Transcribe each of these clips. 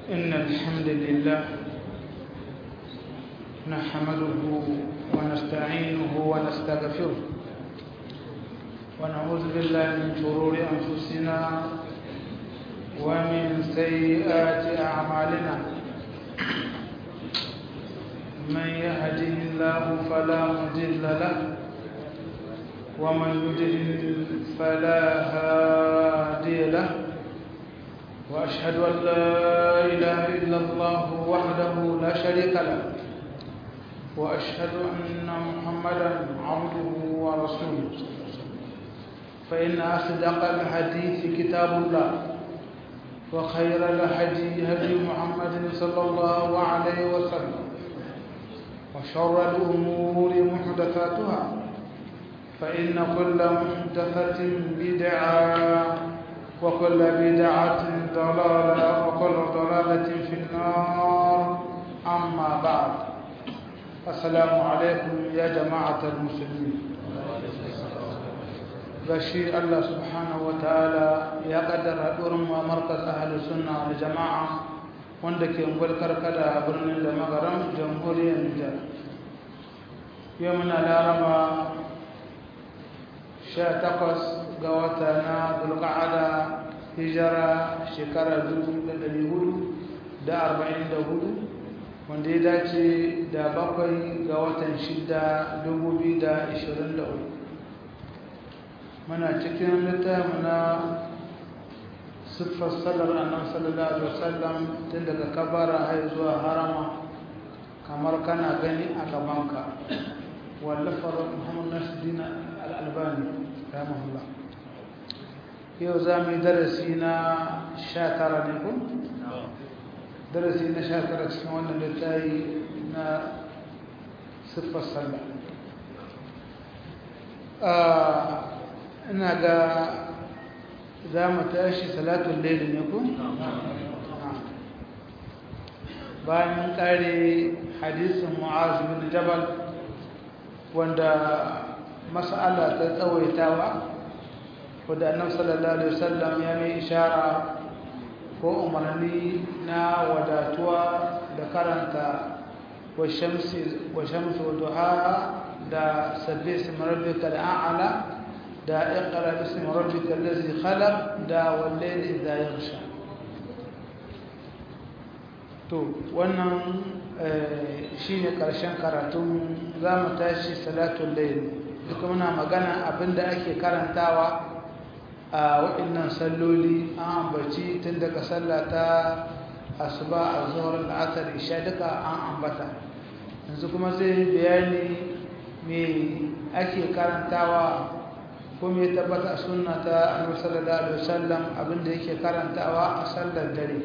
إن الحمد لله نحمده ونستعينه ونستغفره ونعوذ بالله من شرور أنفسنا ومن سيئات أعمالنا من يهده الله فلا مضل له ومن يضلل فلا هادي له وأشهد أن لا إله إلا الله وحده لا شريك له وأشهد أن محمدا عبده ورسوله فإن أصدق الحديث كتاب الله وخير الهدي هدي محمد صلى الله عليه وسلم وشر الأمور محدثاتها فإن كل محدثة بدعة وكل بدعة ضلالة وكل ضلالة في النار أما بعد السلام عليكم يا جماعة المسلمين gashi Allah subhanahu wa ta'ala ya kaddara haɗurin ma markas ahalus sunna da jama'a wanda ke ngulkar kada a birnin da magaran jamhuriyar Nijar yau muna laraba 18 ga wata na dulqa'ada hijira shekara 1444 wanda ya dace da bakwai ga watan shida 2023 muna cikin littafin na siffar sallar annan sallallahu alaihi wasallam tun daga kabara har zuwa harama kamar kana gani a gabanka wallafar muhammad nasiruddin al'albani rahimahullah yau za mu yi darasi na sha tara ne kun? darasi na sha tara cikin wannan littafi na siffar sallah ina ga za mu tashi salatun laili ne ku? bayan kare hadisin mu'az bin jabal wanda mas'ala ta tsawaitawa wadda annabi sallallahu alaihi wasallam ya mai ishara ko umarni na wadatuwa da karanta wa shamsi wa shamsi wa duhaha da sabbi ismi rabbika al'ala da iqra bismi rabbika allazi khalaq da wal layli idha yaghsha to wannan shine karshen karatun zamu tashi salatul layl duka muna magana abinda ake karantawa a waɗannan salloli an ambaci tun daga sallah ta asuba a zuwar la'asar isha duka an ambata yanzu kuma zai bayani me ake karantawa ko me tabbata a sunna ta annabi sallallahu alaihi wasallam abinda yake karantawa a sallar dare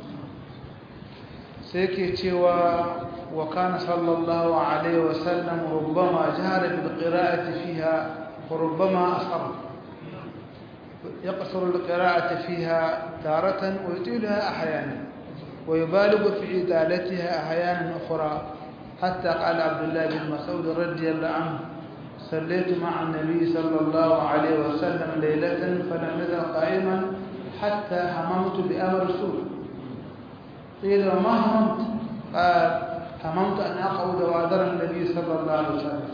sai ke cewa wa kana sallallahu alaihi wasallam rubbama jahara bil qira'ati fiha wa rubbama asarra يقصر القراءة فيها تارة ويطيلها أحيانا ويبالغ في إطالتها أحيانا أخرى حتى قال عبد الله بن مسعود رضي الله عنه صليت مع النبي صلى الله عليه وسلم ليلة فلم يزل قائما حتى هممت بأمر سوء قيل وما هممت قال هممت أن أقعد وأذر النبي صلى الله عليه وسلم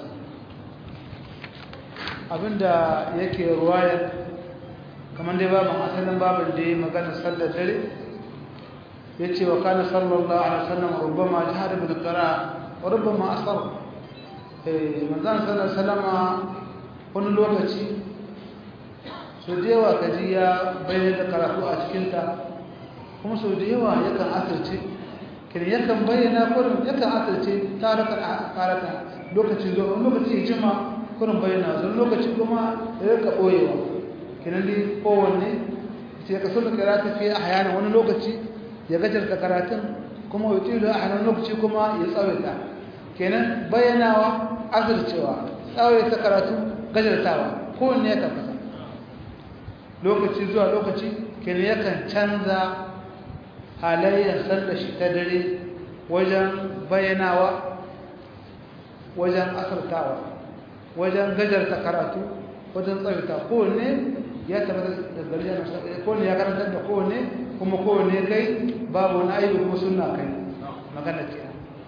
abinda yake ruwayar kamar dai babu asalin babin da ya magana sallar dare ya ce wa kana sallallahu alaihi wasallam rubbama jihar bil qira wa rubbama asar eh manzon sallallahu alaihi wasallam wani lokaci so da yawa kaji ya bayyana da karatu a cikin ta kuma so da yawa yakan asirce kin yakan bayyana kurin yakan asirce tarakan karata lokaci zo lokaci ya jima kurin bayyana zo lokaci kuma ya rika boyewa kinan dai kowanne sai ka so da karatu fi ahyana wani lokaci ya gajarta karatun kuma ya tilo a hannun lokaci kuma ya tsawaita kenan bayyanawa azurcewa tsawaita karatu gajartawa kowanne ya tabbata lokaci zuwa lokaci kenan yakan canza halayyar sallar shi ta dare wajen bayyanawa wajen asartawa wajen gajarta karatu wajen tsawaita kowanne ya tabbata da gari yana kowanne ya karanta da kowanne kuma kowane kai babu wani aiki kuma suna kai magana ke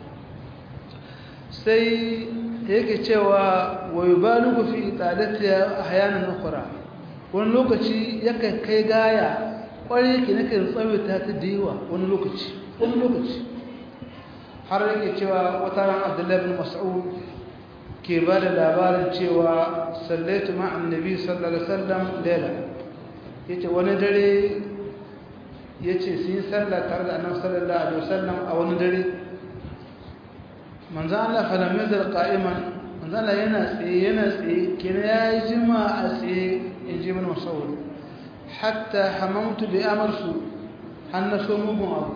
sai yake cewa wa yubalugu fi tsadatiya ahyanan ukhra wani lokaci yakan kai gaya kwarai yake nake tsawaita ta da yawa wani lokaci wani lokaci har yake cewa wata ran Abdullahi bin Mas'ud ke ba da labarin cewa sallaitu ma annabi sallallahu alaihi wasallam lela yace wani dare yace sun yi sallah tare da annabi sallallahu alaihi wasallam a wani dare manzo Allah fa lam yazal qa'iman manzo Allah yana tsaye yana tsaye kenan yayi jima a tsaye in ji mana masawul hatta hamamtu bi amarsu hannaso mugun abu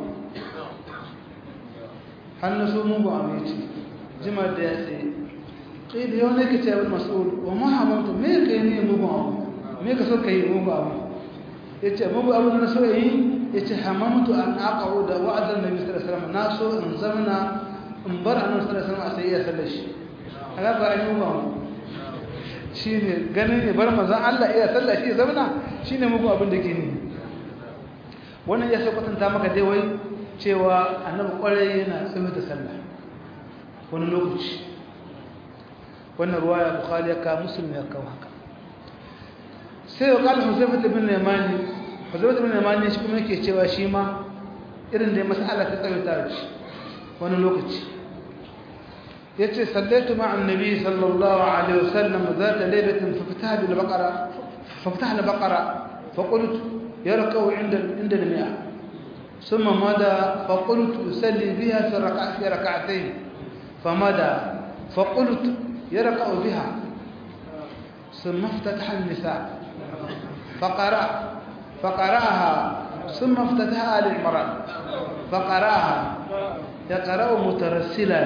hannaso mugun abu yace jima da ya tsaye kai da yau ne ka ce abin mas'ul wa ma hamamtu me kai ne mugun abu me ka so kai mugun abu yace mugun abu na so yi yace hamamtu an aqa'u da wa'adan nabi sallallahu alaihi wasallam na so in zamna in bar annabi sallallahu alaihi wasallam a sai ya sallar shi haka ba an yi ba shine ganin ne bar manzon Allah iya sallar shi zamana shine muku abin da ke ni wannan ya sakwatanta maka dai wai cewa annabi kwarai yana tsaye da sallah wani lokaci wannan ruwaya bukhari ya ka muslim ya kawo haka sai ya kala huzaifat ibn yamani huzaifat ibn yamani shi kuma yake cewa shi ma irin da mas'ala ta tsawaita shi wani lokaci yace sallaitu ma'a annabi sallallahu alaihi wasallam zata laylatin fafataha bil baqara fafataha al baqara فقلت يركع عند عند المئة ثم مدى فقلت يصلي بها في ركع في ركعتين فمدى فقلت يركع بها ثم افتتح النساء فقرأ فقرأها ثم افتتح آل عمران فقرأها يقرأ مترسلا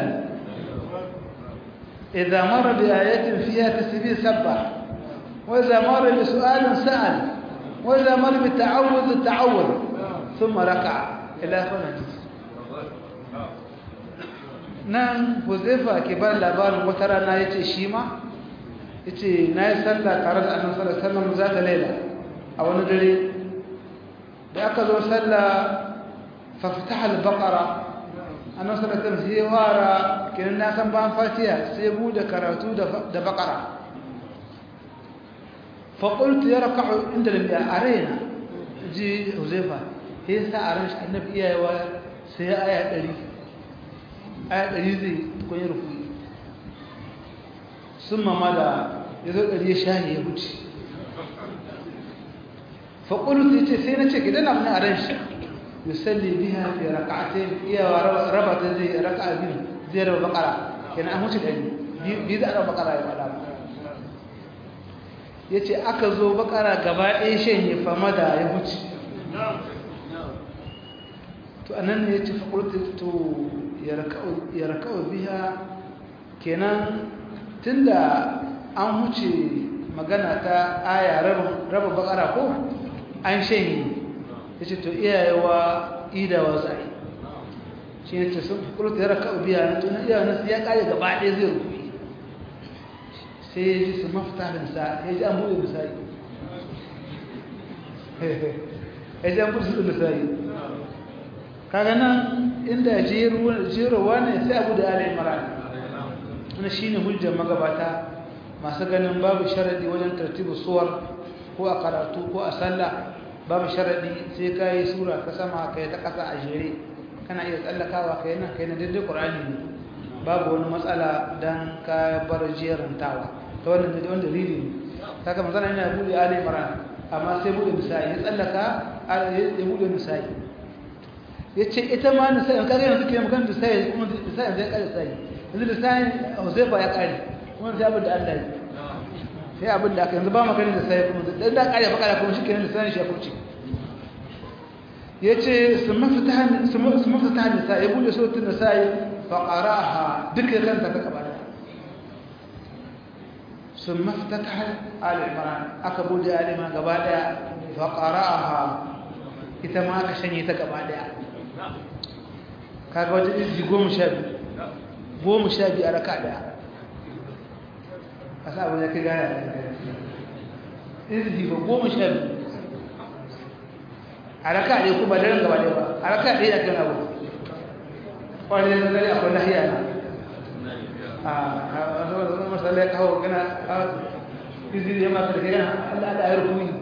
إذا مر بآية فيها تسبيح سبح وإذا مر بسؤال سأل وإذا مر بالتعوذ تعوذ ثم ركع إلى آخر الحديث nan huzaifa ke ba labarin wata rana ya ce shi ma ya ce na yi sallah tare da annan sallah sallan za ta laila a wani dare da aka zo sallah fafita halbakara annan sallah ta sai wara kenan na san ban fatiya sai bude karatu da bakara faƙultu ya raka inda da a raina ji huzaifa ya sa a ran shi annabi iyayewa sai ya aya ɗari aya ɗari zai tukun rukuni sun mama da ya zo ɗari ya shahi ya wuce faƙulu sai ce sai na ce gidan abu na a ran shi yusalli biya fi raka'atai iyawa raba ta zai raka'a biyu zai raba bakara kenan an wuce ɗari biyu za a raba bakara ya faɗa ya ce aka zo bakara gaba ɗaya shanye fama da ya wuce to anan ne ya ce faƙultu to ya raka'u biya kenan tunda an huce magana ta aya raba bakara ko an shanye ya ce to iyayewa idawa zai shi ne ce sun faƙultu ya raka'u biya na tunan iyawa nasu ya ƙare gaba ɗaya zai rukuni sai ya ji su mafitarinsa ya ji an buɗe misali ya ji an buɗe su misali kaga nan inda jerowa ne sai abu da ala imran wani shi ne hujjar magabata masu ganin babu sharadi wajen tartibu suwar ko a karatu ko a sallah babu sharadi sai ka yi sura ta sama ka yi ta ƙasa a jere kana iya tsallakawa ka yi nan ka yi na daidai ƙur'ani ne babu wani matsala don ka bar jerantawa ta wannan da wanda dalili ne kaga manzana yana bude ali imran amma sai bude misali ya tsallaka ya bude misali yace ita ma misali kaga yanzu ke magana da sai kuma misali zai kare sai yanzu da sai Huzaifa ya kare kuma sai abin da Allah ya sai abin da aka yanzu ba magana da sai kuma dan da kare bakara kuma shi kenan lisani shi ya fuce yace summa fataha summa fataha nisa ya bude suratul nisa fa qara'aha duka kanta ta kabara ثم افتتح آل عمران أكبر آل عمران قبادا فقرأها إذا ما كشني تقبادا kaga wajen izi goma sha biyu goma sha biyu a raka daya a sa abin ya kai gaya izi ba goma sha biyu a raka ɗaya kuma daren gaba ɗaya ba a raka ɗaya akan abu wani da dare akwai lahiya na a wani masalai kawo gana a izini ya maka da kai yana allah da ayar kuma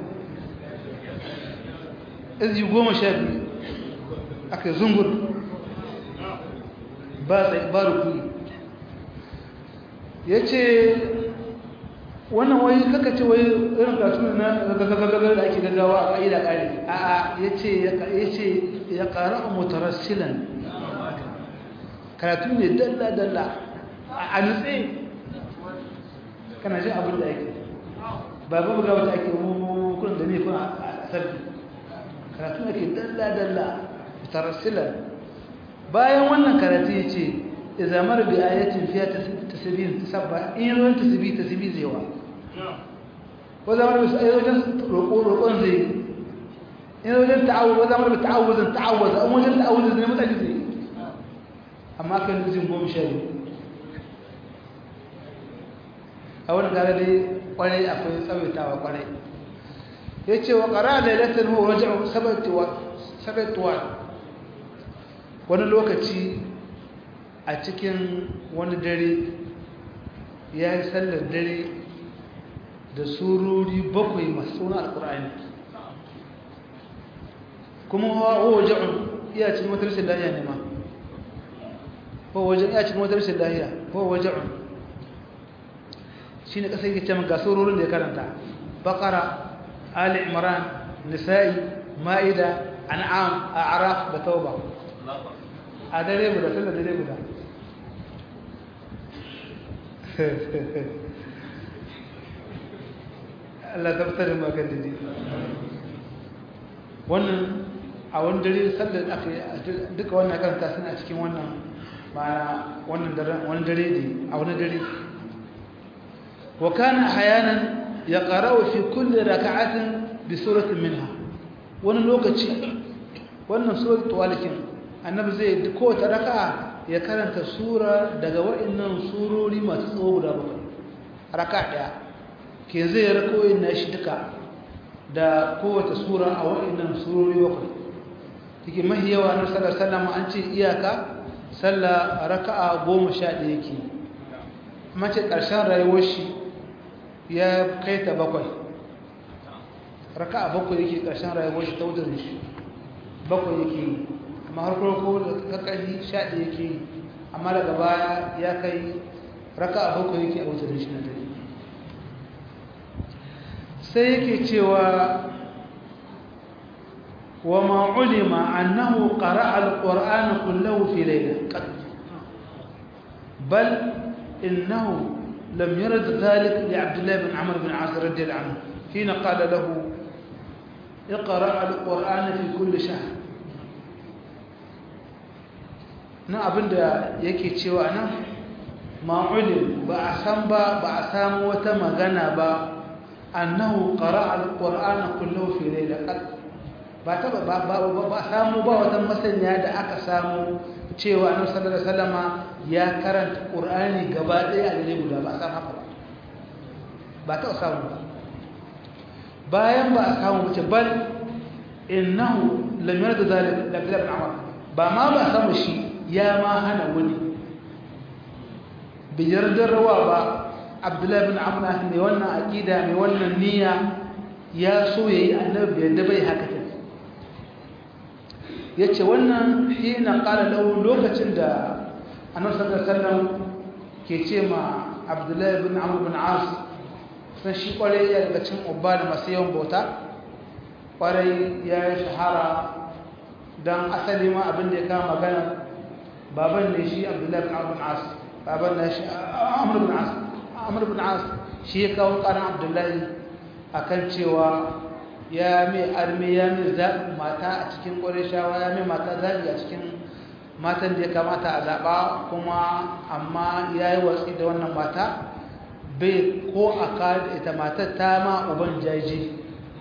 izi goma sha biyu aka zungur ba rukuni ya ce wannan wai kaka ce wai irin kasu na gagagagar da ake gaggawa a ƙa'ida ƙari a ya ce ya ƙara a mutarassilan karatu ne dalla-dalla a nutse kana jin abin da ake ba ba buga wata ake mukun da ne kun a sarki karatu ake dalla-dalla mutarassilan bayan wannan karatu ya ce izamar bi ayatin fiya tasibin sabba in yi tasbi tasbi zai wa ko zamar bi ayoyin roƙon zai in wajen ta'awuz ko zamar bi ta'awuzin ta'awuz an wajen ta'awuz ne mutane zai amma kan nuzin goma sha biyu a wani gara dai kwarai akwai tsawaitawa kwarai ya ce wa ƙara da ilatar huwa wajen sabaituwa wani lokaci a cikin wani dare ya yi sallar dare da surori bakwai masu suna alkur'ani kuma hawa wajen iya cikin wata rashin lahiya ne ma ko wajen iya cikin wata rashin lahiya ko wajen shi ne ƙasar yake ga surorin da ya karanta bakara ali imran nisa'i ma'ida an'am a araf da tauba a dare guda sallar dare guda Allah tabbatar ma kan dade wannan a wani dare sallar aka yi duka wannan karanta suna cikin wannan ma'ana wannan dare wani dare ne a wani dare wa kana ahyanan yaqra'u fi kulli rak'atin bi suratin minha wani lokaci wannan suratul walikin annabi zai kowace raka'a ya karanta sura daga wa'annan surori masu tsawo guda bakwai raka daya ke zai rakoyin na shi duka da kowace sura a wa'annan surori bakwai take mahi yawa na sallar sallama an ce iyaka sallah raka'a goma sha ɗaya ke mace ƙarshen rayuwar shi ya kai ta bakwai raka'a bakwai yake ƙarshen rayuwar shi ta wutar shi bakwai yake yi amma har farko da kakari sha ɗaya yake yi amma daga baya ya kai raka a bakwai yake a wutar shi na dare sai yake cewa wa ma'ulima annahu qara'a al-qur'ana kullahu fi layla bal innahu lam yarid dhalik li Abdullah bin Amr bin 'As radiyallahu anhu hina qala lahu اقرأ القرآن في كل شهر na abinda yake cewa nan ma'ulim ba a san ba ba a samu wata magana ba annahu qara'a alqur'ana kullahu fi laylatin ba ta ba ba ba samu ba wata masaniya da aka samu cewa annabi sallallahu alaihi wasallama ya karanta qur'ani gaba ɗaya a dare guda ba san haka ba ba ta samu ba bayan ba a samu wuce bal innahu lam yarda zalika da Abdullah ibn Umar ba ma ba samu shi ya ma hana wani biyar rawa ba abdullahi bin amna mai wannan aƙida mai wannan niyya ya so ya yi annabi yadda bai haka ta ya ce wannan shi na ƙara lau lokacin da annabi sallallahu alaihi ke ce ma abdullahi bin amr bin as sun shi kwarai ya daga cin ubba da masu yawan bauta kwarai ya yi shahara don asali ma abin da ya kama magana baban ne shi abdullahi bin amr bin as baban ne shi amr bin as amr bin as shi ya kawo karan abdullahi akan cewa ya mai arme ya mai zaɓi mata a cikin ƙwarishawa ya mai mata zaɓi a cikin matan da ya kamata a zaɓa kuma amma ya yi watsi da wannan mata bai ko a kada ita matar ta ma uban jaji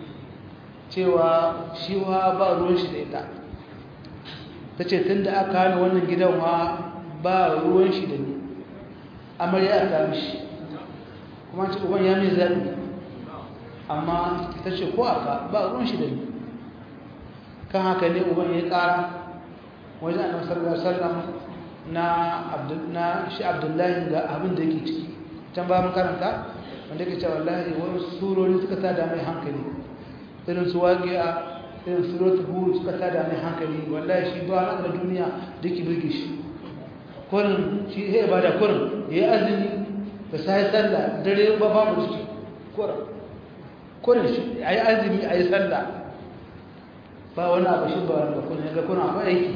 cewa shi wa ba ruwan shi da ita ta ce tun da aka hana wannan gidan wa ba ruwan shi da ni amarya a kami shi kuma ce uban ya mai zaɓi amma ta ce ko aka ba ruwan shi da ni kan haka ne uban ya ƙara wajen annabi sallallahu alaihi wasallam na na shi abdullahi ga abin da yake ciki can ba mun karanta wanda yake cewa wallahi wani surori suka tada mai hankali irin su waqi'a irin suratul hud suka tada mai hankali wallahi shi ba na da duniya da ke burge shi kurin shi ya ibada kurin ya yi azumi da sai sallah dare ba babu shi kurin kurin shi a yi azumi a yi sallah ba wani abu shi ba wani ba kurin ga kuna akwai aiki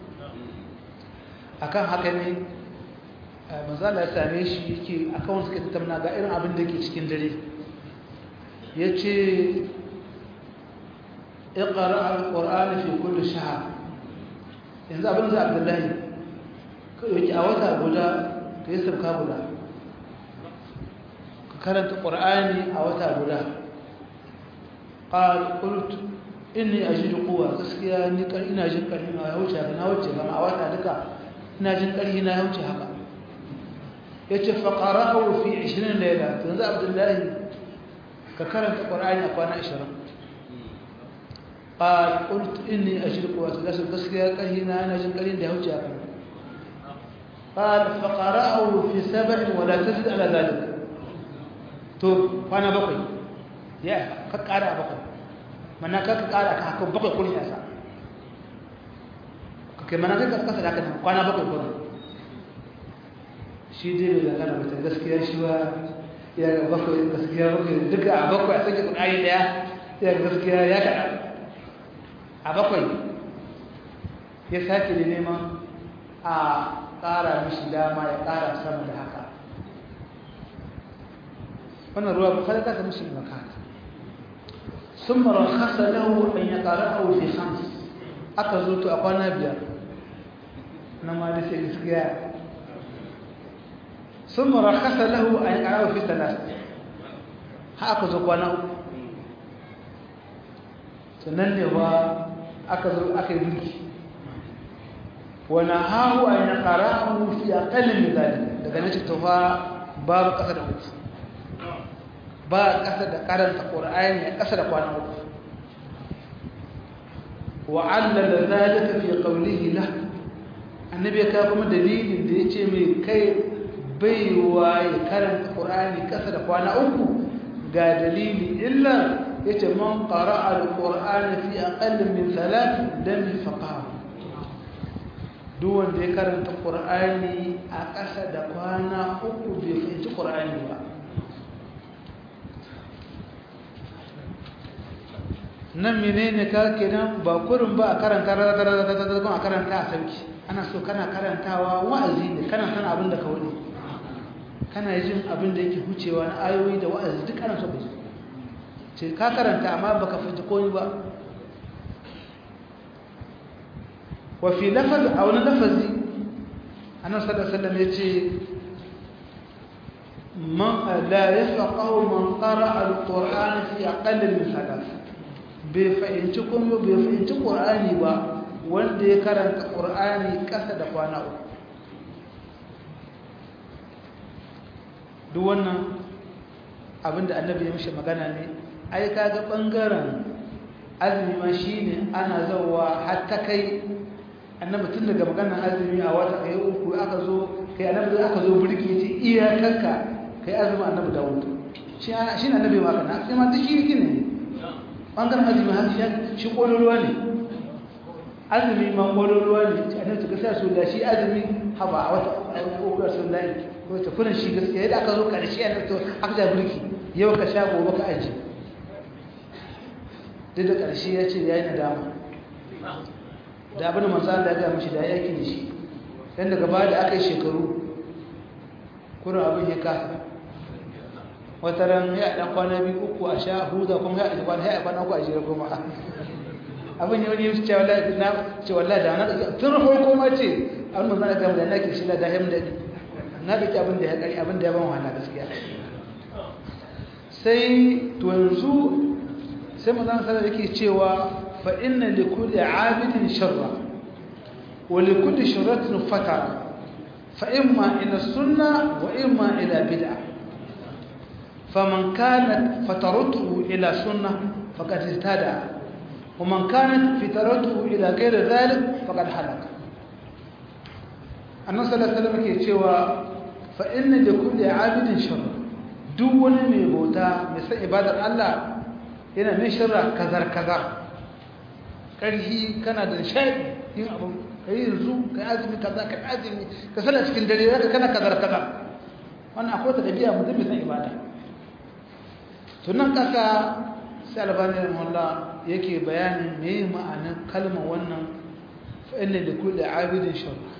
akan haka ne manzala ya same shi yake akan wasu suka tattauna ga irin abin da ke cikin dare ya ce اقرأ القرآن في كل شهر yanzu abin da abdullahi yake a wata guda ka yi sauka guda ka karanta ƙwar'ani a wata guda ƙultu inni a ji kowa gaskiya ni ina jin ƙarfi na ya wuce haka na wuce gama a wata duka ina jin ƙarfi na ya wuce haka ya ce faƙara a fi 20 laila yanzu abdullahi ka karanta ƙwar'ani a kwana 20 قال قلت إني أشرك وأتلاسل تسكيا كهنا نجم قليل له جاكا قال فقرأه في سبع ولا تزد على ذلك تو فأنا بقي يا كقارا بقي من كقارا كحكم بقي كل ياسا كمان كذا كذا لكن فأنا بقي كل shi dai mai magana mata gaskiya shi ba ya bakwai gaskiya bakwai duka a bakwai a sake kuɗaɗe ɗaya ya gaskiya ya kaɗa a bakwai ya sake da neman a ƙara mishi dama ya ƙara sama da haka wannan ruwa bukari ta mishi maka sun mara kasa lahu an ya ƙara a wuce hams aka zo to a kwana biyar na ma da sai gaskiya sun mara kasa lahu an ya ƙara a wuce talas ha aka zo kwana uku sannan ne ba aka zo aka yi mulki wani hahu a yana ƙara fi a ƙalin misali daga na cikin fa babu ƙasa da uku ba ƙasa da karanta ƙura'ayin a ƙasa da kwana uku wa'alla da zalika fi qawlihi la annabi ya kawo kuma dalilin da yace mai kai baiwa ya karanta ƙura'ani ƙasa da kwana uku ga dalili illa yace man qara'a al-qur'ana fi aqall min thalath lam yafqahu duk wanda ya karanta qur'ani a ƙasa da kwana uku bai fahimci qur'ani ba nan menene ka kenan ba kurin ba a karanta a karanta a sauki ana so kana karantawa wa'azi ne kana san abin da ka wani kana jin abin da yake hucewa na ayoyi da wa'azi duk ana so ka ji ce ka karanta amma baka fita koyi ba wa fi lafaz a wani lafazi annabi sallallahu alaihi wasallam yace man la yafqahu man qara'a al-qur'ana fi aqall min thalath bai fahimci kuma bai fahimci qur'ani ba wanda ya karanta qur'ani kasa da kwana uku duk wannan abinda annabi ya mishi magana ne ai kaga bangaren azumi ma shine ana zawa har ta kai annabi tun daga maganar azumi a wata kai uku aka zo kai annabi aka zo burki yace iyakanka kai azumi annabi Dawud shi shi ne annabi ma kana sai ma duk shi ne bangaren azumi har shi shi kololuwa ne azumi ma kololuwa ne annabi ta sai su da shi azumi haba a wata uku sun lai ko ta kullun shi gaskiya yadda aka zo karshe annabi to aka ja burki yau ka sha gobe ka aje duk da ƙarshe ya ce ya yi nadama da abin da manzan da ya gaya mashi da ya yaki da shi yan daga baya da aka yi shekaru kurin abin ya kasa wata ran ya ɗan kwana biyu uku a sha huza kuma ya ɗan kwana ya kwana uku a jira kuma abin ya wani yi ce wallahi na ce wallahi da na ɗauki tun farko ma ce abin manzan da gama da na ke shi da dahim da na ɗauki abin da ya ƙari abin da ya ban wahala gaskiya sai to yanzu sai mazan sanar yake cewa fa inna li kulli abidin sharra wa li kulli sharratin fatara fa imma ila sunna wa imma ila bid'a faman kanat fataratuhu ila sunna faqad ihtada ومن كانت فترته إلى غير ذلك فقد هلك annan sallallahu ke cewa fa inna li kulli abidin sharra duk wani mai bauta mai san ibadar Allah yana mai sharra kazar kazar karhi kana da shaidi yin abu kai yanzu kai azumi kaza kai azumi ka sana cikin dare zaka kana kazar kazar wannan akwai ta dabi'a mutum mai san ibada to nan kasa sai albani rahimahullah yake bayanin me ma'anar kalmar wannan fa inna li kulli abidin sharra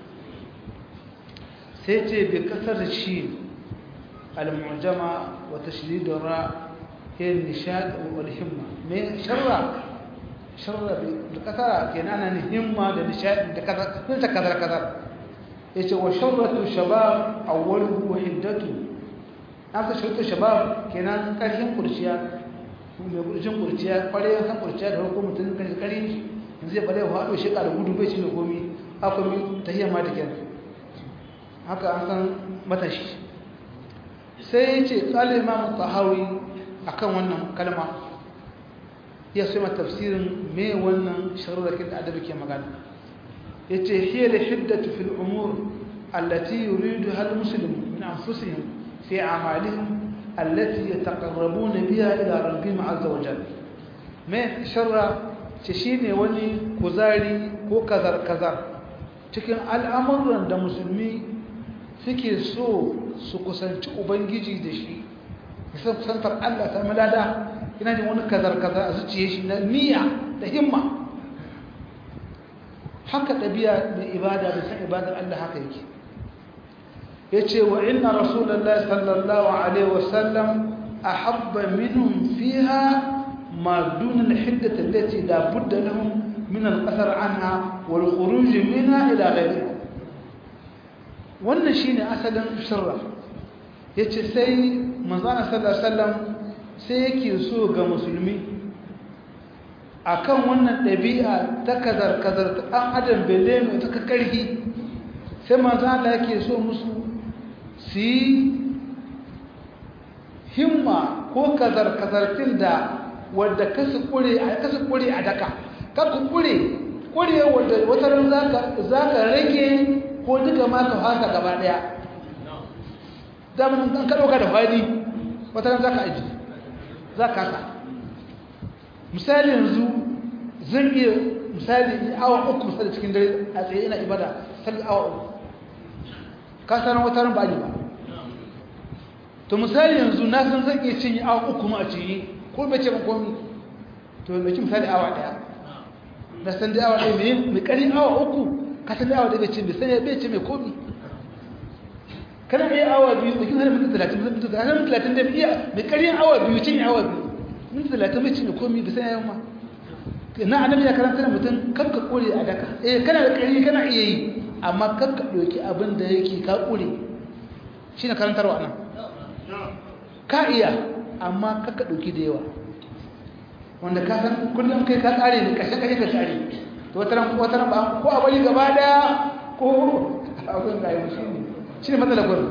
sai ce bi kasar shi al-mu'jama wa tashdid ra hiya nishad wal himma me sharra sharra bi kasara kenan ana himma da nishad da kaza kun ta kaza kaza yace wa sharratu shabab awwaluhu wa hiddatu aka sharratu shabab kenan karhin kurciya mai kurcin kurciya kware san kurciya da hukumar mutum kan kare yanzu ya bare wa hado shi da gudu bai shi da komi akwai tahiyya ma da kenan haka an san matashi sai ya ce tsali imamu tahawi a kan wannan kalma ya sai tafsirin me wannan sharurrakin da adabi ke magana ya ce hiya da hiddatu fil umur allati yuridu hal muslim min anfusihim fi amalihim allati yataqarrabuna biha ila rabbihim azza wa jalla me sharra ce shine wani kuzari ko kazar kazar cikin al'amuran da musulmi suke so su kusanci ubangiji da shi nisan kusantar Allah ta malada ina jin wani kazar-kazar a zuciye shi na niyya da himma haka ɗabi'a mai ibada da san ibadar Allah haka yake ya ce wa inna rasulallah sallallahu alaihi wasallam a habba minhum fiha ma dunan hiddata lati da budda lahum min al-qasar anha wal khuruj minha ila ghayriha wannan shine asalin sirra yace sai manzon sallallahu alaihi wasallam sai yake so ga musulmi akan wannan dabi'a ta kazar kazar ta dan adam bele mai ta karhi sai manzon Allah yake so musu su himma ko kazar kazartin da wadda kasu kure a kasu kure a daka ka kure kure wadda wata ran zaka zaka rage ko duka ma ka fasa gaba daya daman an ka dauka da fadi wata ran zaka aji zaka ka misali yanzu zan iya misali awa uku misali cikin dare a tsaye ina ibada sai awa uku ka san wata ran ba ni ba to misali yanzu na san zan iya cinye awa uku ma a cinye ko bai ce ba komi to mai misali awa daya na san da awa daya mai mai karin awa uku ka san da awa daya bai ce bai sanya bai ce mai komi kana iya awa biyu da kin hana minti talatin minti talatin minti talatin da iya mai karin awa biyu cinye awa biyu minti talatin bai cinye komi bai sanya yawan ma na annabi ya karanta da mutum kan ka kore a daka eh kana da kari kana iya yi amma kan ka ɗauki abin da yake ka kore shi ne karantarwa nan ka iya amma kan ka ɗauki da yawa wanda ka san kullum kai ka tsare ne ƙashe ƙashe ka tsare to wata ran wata ran ba ko a bari gaba daya ko abin da yi shi ne shi ne matsalar gurin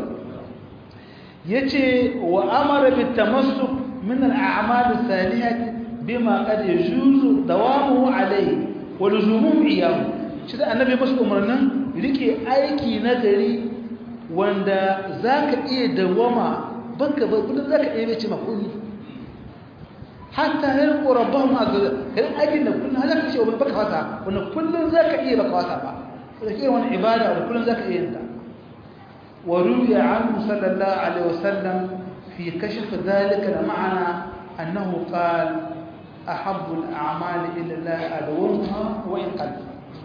yace wa amara bit tamassuk min al a'mal as-salihah bima qad yajuzu dawamuhu alayhi wa luzumuhu iyahu shi da annabi musu umarnin rike aiki na gari wanda zaka iya dawama banka ba kullun zaka iya bace makuni hatta yalqu rabbahum azza kai aikin da kullun zaka ce ba baka wasa wanda kullun zaka iya baka wasa ba da ke wani ibada wanda kullun zaka iya yin ta wa ruwiya anhu sallallahu alaihi wasallam fi kashf dhalika al-ma'na annahu qala أحب الأعمال إلى الله أدومها وإن قل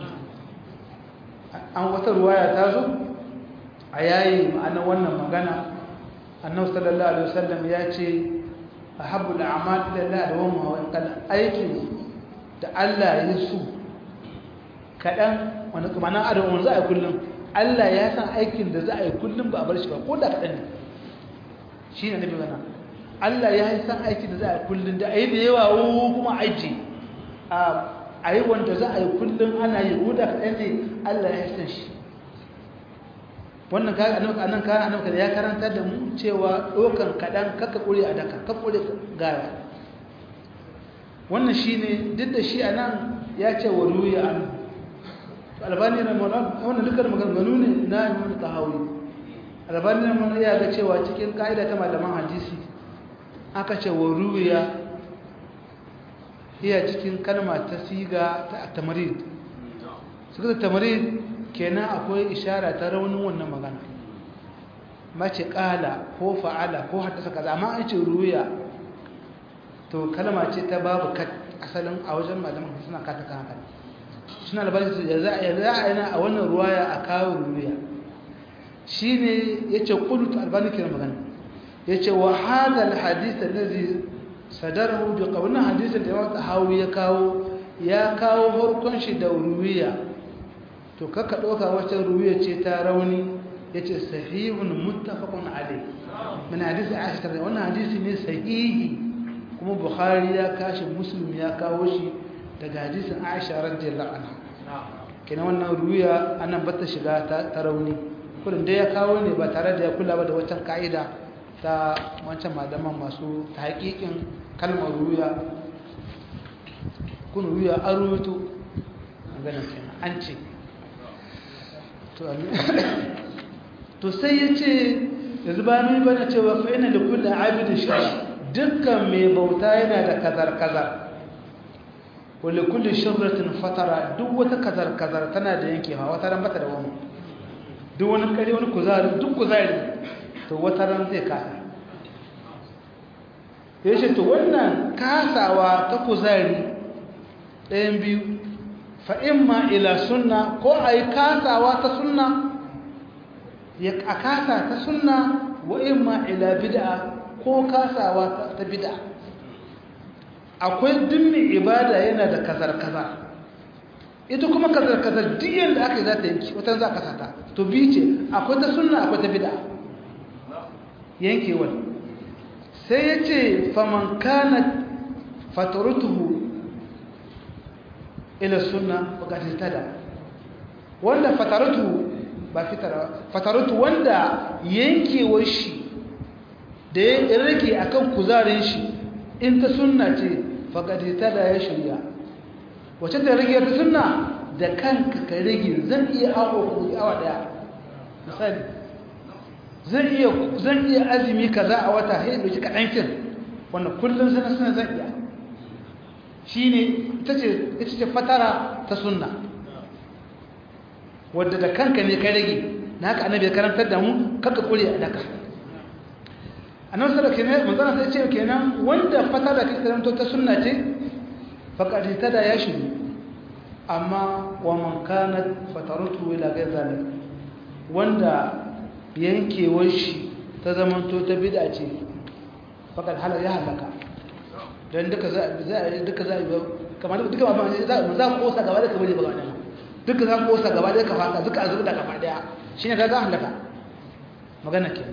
an wata ruwaya ta zo a yayi ma'ana wannan magana annabi sallallahu alaihi wasallam ya ce ahabbul a'mal ila Allah da wama wa kan aikin da Allah ya so kadan wanda kuma nan adam wanda za a yi kullum Allah ya san aikin da za a yi kullum ba a bar shi ba ko da kadan ne shine nabi wannan Allah ya yi san aiki da za a yi kullum da a yi da yawa kuma aiki a yi wanda za a yi kullum ana yi ko da kaɗan ne Allah ya san shi wannan kayan annan kayan annan ya karanta da mu cewa ɗaukan kaɗan kaka ƙure a daka ka ƙure gaya wannan shine duk da shi anan ya ce wa ruya an albani na mana wannan dukkan maganganu ne na imam tahawi albani na mana ya ga cewa cikin ka'ida ta malaman hadisi aka ce wa ruya iya cikin kalma ta siga ta tamarid suka tamarid kenan akwai ishara ta raunin wannan magana mace kala ko fa'ala ko haddasa kaza amma an ce ruya to kalma ce ta babu kat asalin a wajen malaman suna kata kan haka suna da bari ya za a yana a wannan ruwaya a kawo ruya shine yace qult albani kenan magana yace wa hada alhadith alladhi sadarahu bi qawlina hadisin da Imam Tahawi ya kawo ya kawo farkon shi da ruwiya to kaka doka wacce ruwiya ce ta rauni yace sahihun muttafaqun alayh min hadisi Aisha ta wannan hadisi ne sahihi kuma Bukhari ya kashi Muslim ya kawo shi daga hadisin Aisha radiyallahu anha kenan wannan ruwiya anan bata shiga ta rauni kullum dai ya kawo ne ba tare da ya kula ba da waccan ka'ida ta wancan malaman masu ta haƙiƙin kalmar ruya kun ruya an rubuto an ganin kenan an ce to sai ya ce yanzu ba mai bana cewa fa ina da kullum abidin shi dukkan mai bauta yana da kazar-kazar wale kullum shirratin fatara duk wata kazar-kazar tana da yankewa wata ran bata da wani duk wani kare wani kuzari duk kuzari to wata ran zai kasa ya ce to wannan kasawa ta kuzari ɗayan biyu fa'in ma ila sunna ko a yi kasawa ta sunna a kasa ta sunna wa'in ma ila bid'a ko kasawa ta bid'a akwai dimmin ibada yana da kazar-kazar ita kuma kazar-kazar duk yadda aka yi za ta yanki wata za ka sata to bi ce akwai ta sunna akwai ta bid'a yankewar sai ya ce faman kana fatarutuhu ila sunna bukatar tada wanda fatarutuhu ba fitara fatarutu wanda yankewar shi da ya rage akan kuzarin shi in ta sunna ce bukatar tada ya shirya wacce ta rage ta sunna da kanka ka rage zan iya awa daya misali zan iya zan iya azumi kaza a wata sai dauki kadan kin wannan kullun sana sana zan iya shine ita ce ita ce fatara ta sunna wanda da kanka ne ka rage na haka annabi ya karantar da mu kaka kure a daka annabi sallallahu alaihi wasallam manzon sai ce kenan wanda fatara ka karanto ta sunna ce faqad tada ya shiru amma wa man kanat fataratu ila ghayr zalik wanda yankewar shi ta zamanto ta bida ce fakar halar ya halaka don duka za a duka za a yi kamar duka ba za a kosa gaba da kamar yi gaba daya duka za a kosa gaba da ka fata duka a zuba gaba daya shi ne ka za a halaka magana ke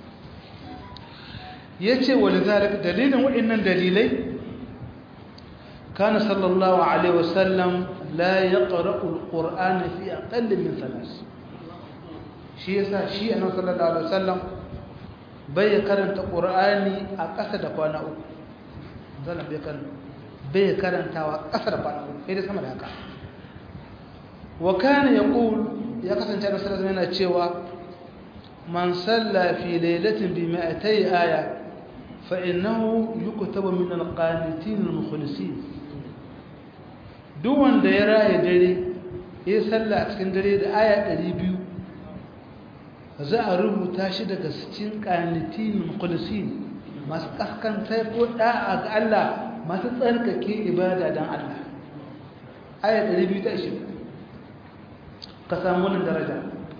ya ce wani zarar dalilin waɗannan dalilai kana sallallahu alaihi wasallam la ya ƙara'ul ƙur'ana fi aƙallin min salas shi yasa shi annabi sallallahu alaihi wasallam bai karanta qur'ani a ƙasa da kwana uku zalla bai kan bai karantawa ƙasa da kwana uku sai da sama da haka wa kana yaqul ya kasance annabi sallallahu alaihi yana cewa man salla fi lailatin bi mi'atay aya fa innahu yuktabu min al-qanitin al-mukhlisin duk wanda ya raye dare ya salla a cikin dare da aya 200 za a rubuta shi daga cikin ƙanitin mukhlisin masu kaskantar ko da'a ga Allah masu tsarkake ibada don Allah aya 220 ka samu wannan daraja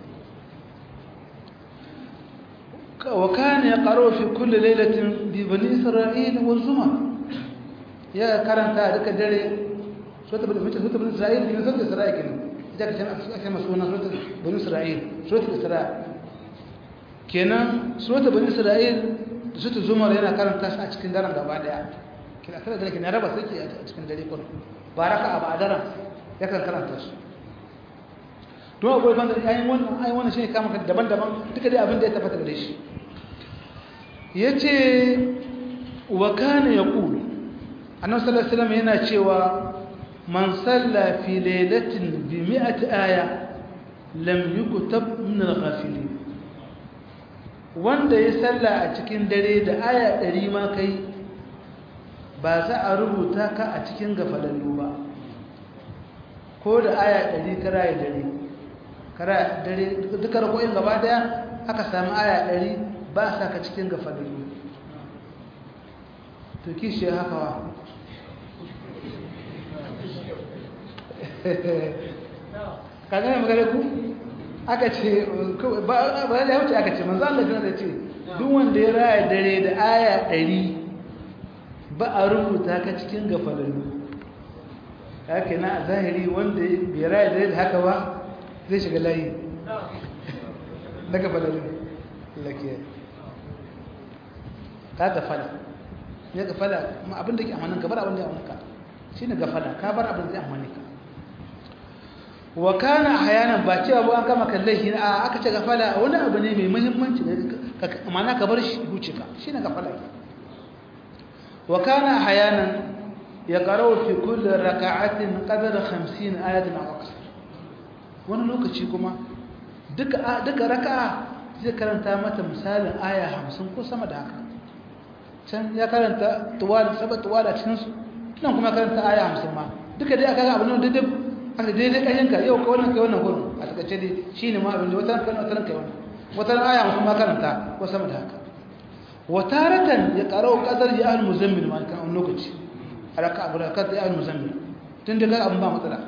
wa kana yaqra fi kulli laylatin bi bani isra'il wa zuma ya karanta duka dare sota bani isra'il ne sota isra'il ne ita ka ce masu suna sota bani isra'il sota isra'il kenan surata bani isra'il da sutu zumar yana karanta shi a cikin daren gaba daya kina tare da kina raba sai a cikin dare kun baraka a ba'daran yakan karanta shi to akwai banda ayin wannan ayin wannan shine kama daban-daban duka dai abin da ya tabbata gare shi yace wa kana yaqul annabi sallallahu alaihi wasallam yana cewa man salla fi lailatin bi mi'ati aya lam yuktab min al-ghafilin wanda ya salla a cikin dare da aya 100 ma kai ba za a rubuta ka a cikin gafalallu ba ko da aya 100 kara ya dare kara dare duka rakoyin gaba daya aka samu aya 100 ba sa ka cikin gafalallu to kishi haka wa ka gane magana ku aka ce ba ba ya wuce aka ce manzo Allah ya ce duk wanda ya raya dare da aya 100 ba a rubuta ka cikin gafalalu haka na a zahiri wanda bai raya dare da haka ba zai shiga layi na gafalalu lakiya ka gafala ya gafala abin da ke amanin ka bar abin da ya amanin ka shi ne gafala ka bar abin da ya amanin ka wa kana ahyanan ba cewa ba an kama kallai shi a aka ce gafala wani abu ne mai muhimmanci ma'ana ka bar shi huce ka shine gafala wa kana ahyanan yaqra'u fi kulli raka'atin qadra 50 ayatan aw akthar wani lokaci kuma duka duka raka'a zai karanta mata misalin aya 50 ko sama da haka can ya karanta tuwal sabat tuwala cikin su nan kuma karanta aya 50 ma duka dai aka ga abin da duk aka daidai ƙashinka yau ka wannan kai wannan gurin a takaice dai shi ne ma abin da wata kan wata kai wannan wata aya mutum ma karanta ko sama da haka wata ratan ya ƙaro ƙasar ya al muzammil ma kan wani lokaci a raka abu da kan ya al muzammil tun da abin ba matsala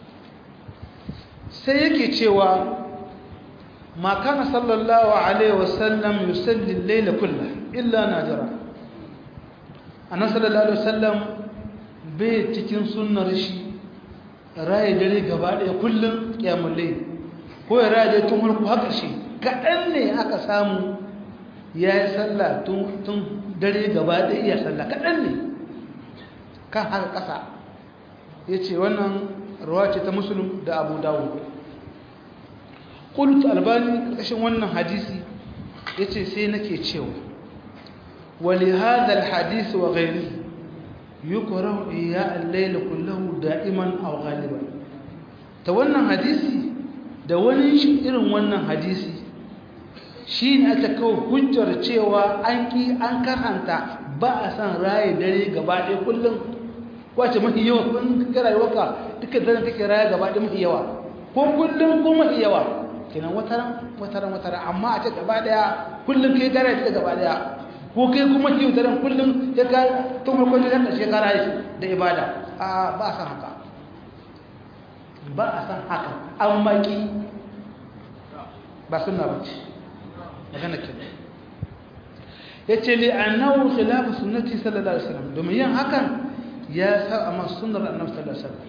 sai yake cewa ma kana sallallahu alaihi wasallam yusalli al-layla kullahu illa najara annabi sallallahu alaihi wasallam bai cikin sunnar shi raye dare gaba ɗaya kullum ƙyamulle ko ya raye dare tun harku haka shi kaɗan ne aka samu ya yi sallah tun dare gaba ɗaya iya sallah kaɗan ne kan haka ƙasa ya ce wannan ruwa ce ta musulun da abu dawo ƙulut albani ƙarƙashin wannan hadisi ya ce sai nake cewa wali hadal hadisi wa gairi yukrahu iya al-layl kullahu da'iman aw ghaliban ta wannan hadisi da wani shi irin wannan hadisi shine aka kawo hujjar cewa an ki an karanta ba a san raye dare gaba ɗaya kullum wace mafi yawa kun ka rayuwarka duka daren kake raye gaba ɗaya mafi yawa ko kullum ko mafi yawa kenan wataran wataran wataran amma a ce gaba ɗaya kullum kai dare ta gaba ɗaya ko kai kuma kiwo daren kullum ya ka tun farkon da zaka shekara yi da ibada a ba a san haka ba a san haka an maki ba sunna ba ce magana ke ya ce li annahu khilafu sunnati sallallahu alaihi wasallam domin yin hakan ya sa amma sunnar annabi sallallahu alaihi wasallam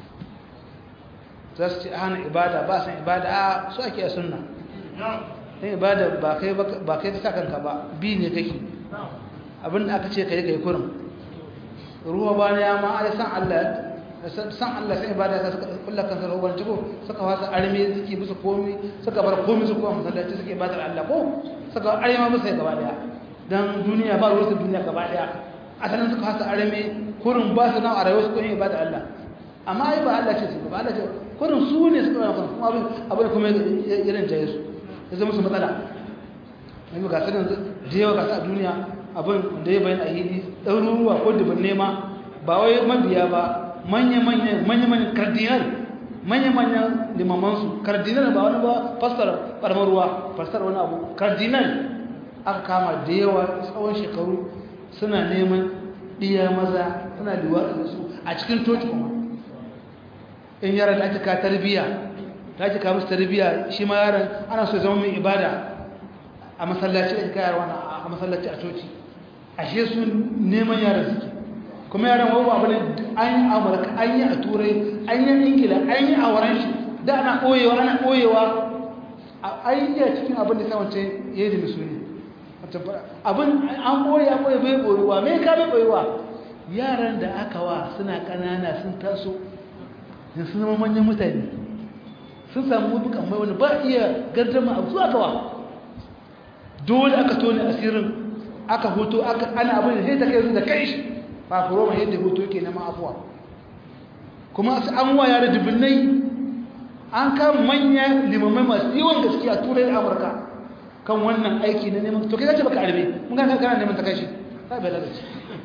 za su ce hana ibada ba san ibada a su ake a sunna dan ibada ba kai ba kai ka saka kanka ba bi ne kake abin da aka ce kai kai kurin ruwa ba ne ma ai san Allah san Allah sai ibada ka suka kullu kan sarwa ban tuko suka wasa arme suke bisa komai suka bar komai su kuma masallaci suke ibadar Allah ko suka arme musu gaba daya dan duniya ba ruwa duniya gaba daya asalin suka wasa arme kurin ba su nan a rayuwar su ko ibadar Allah amma ai ba Allah ce su ba Allah ce kurin su ne suka kuma abin abin kuma irin jaye su ya zama su matsala yanzu ga sanin da yawa gasa a duniya abin da ya bayan a hili ɗaruruwa ko dubin nema ba wai mabiya ba manya-manyan kardinal manya-manyan limamansu kardinal ba wani ba fastar ɓarmar ruwa fastar wani abu kardinal aka kama da yawa tsawon shekaru suna neman ɗiya maza suna liwa da su a cikin toci kuma in yaran da ake ka tarbiyya ta ake ka musu tarbiyya shi ma yaran ana so zama mai ibada a masallaci da ake kayarwa a masallaci a coci ashe su neman yaran suke kuma yaran wabu abu ne an yi amurka an yi a turai an yi ingila an yi a wuran shi da ana ɓoyewa ana ɓoyewa a yi a cikin abin da samance ya yi da misuni abin an ɓoye an ɓoye bai ɓoyewa mai ka bai ɓoyewa yaran da aka wa suna ƙanana sun taso yin sun zama manyan mutane sun samu bukan mai wani ba iya gardama abu zuwa kawa dole aka tone asirin aka hoto aka ana abin da sai ta kai su da kai shi fafuro mai yadda hoto yake neman afuwa kuma su an waya da dubbinai an kan manya limamai masu yawan gaskiya turai da amurka kan wannan aiki na neman to kai zace baka arme mun ga kana neman ta kashi sai bai lalace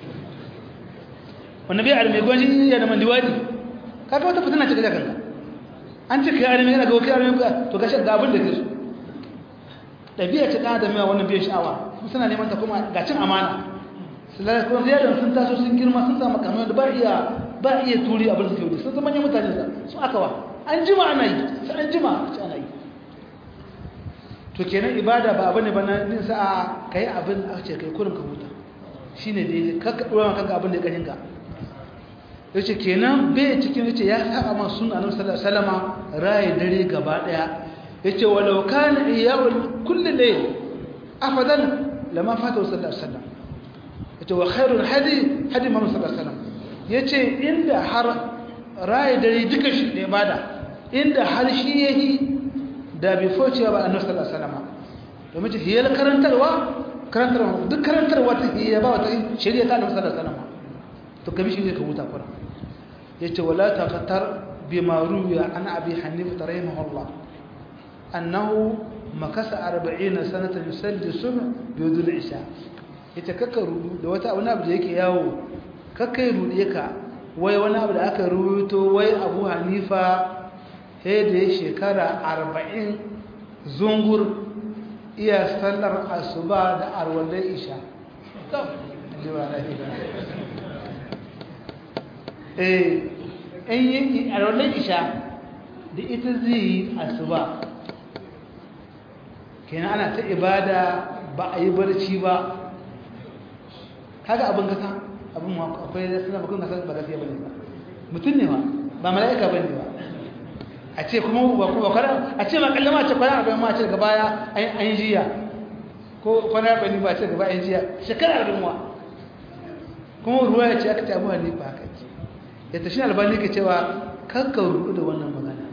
wannan bai arme gwanji ya da mandiwadi kaga wata fitina ce kaga kanka an ce kai arme yana ga kai arme to gashi ga abin da ke so dabi'a ta da mai wannan bai sha'awa su suna neman ta kuma ga cin amana sulala ko ziyarar sun taso sun girma sun samu kamar da ba iya ba iya turi abin da suke sun zama manyan mutane su aka wa an jima ana yi sai an jima ana yi to kenan ibada ba abin ne ba na nin sa'a kai abin a ce kai kurin ka huta shine dai kakka dora maka abin da ya kanin ka yace kenan bai cikin yace ya saba ma sunna annabi sallallahu alaihi wasallam rayi dare gaba daya yace walau kana iyawul kulli layl afadan lama fata sallallahu alaihi wasallam yace wa khairul hadi hadi muhammad sallallahu alaihi wasallam yace inda har rayi dare duka shi da ibada inda har shi yayi da bai foce ba annabi sallallahu alaihi wasallam domin ce hiyar karantarwa karantarwa duk karantarwa ta hiya ba wata shari'a ta annabi sallallahu alaihi wasallam to kabi shi ne ka huta kura yace wala taqtar bima ruwiya an abi hanifa rahimahullah annahu makasa 40 sanatan yusalli subh bi wudul isha yace kakka rudu da wata abu da yake yawo kakkai rude ka wai wani abu da aka rubuto wai abu hanifa sai da ya shekara 40 zungur iya sallar asuba da arwalai isha eh in yi arwalai isha da ita zai yi asuba kenan ana ta ibada ba a yi barci ba kaga abin kasa abin akwai da suna bakon kasa ba gaskiya bane ba mutum ne ba ba mala'ika bane ba a ce kuma ba kuma kwana a ce ma kallama ce kwana arba'in ma ce daga baya an jiya ko kwana arba'in ba ce gaba an jiya shekara arba'in wa kuma ruwa ya ce aka ce abu halifa haka ce ya tashi albani ke cewa kakkan rudu da wannan magana